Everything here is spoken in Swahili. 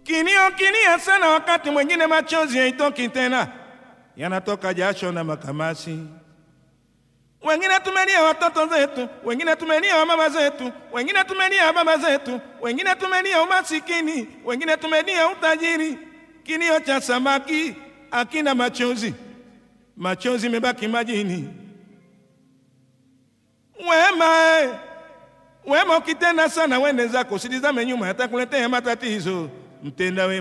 Kilio kilia sana, wakati mwingine machozi haitoki tena, yanatoka jasho na makamasi. Wengine tumelia watoto zetu, wengine tumelia wamama zetu, wengine tumelia baba zetu, wengine tumelia umasikini, wengine tumelia utajiri. Kilio cha samaki akina machozi, machozi imebaki majini. Wema eh, wema ukitenda sana, wende zako, usitizame nyuma, yatakuletea matatizo. Mtenda wema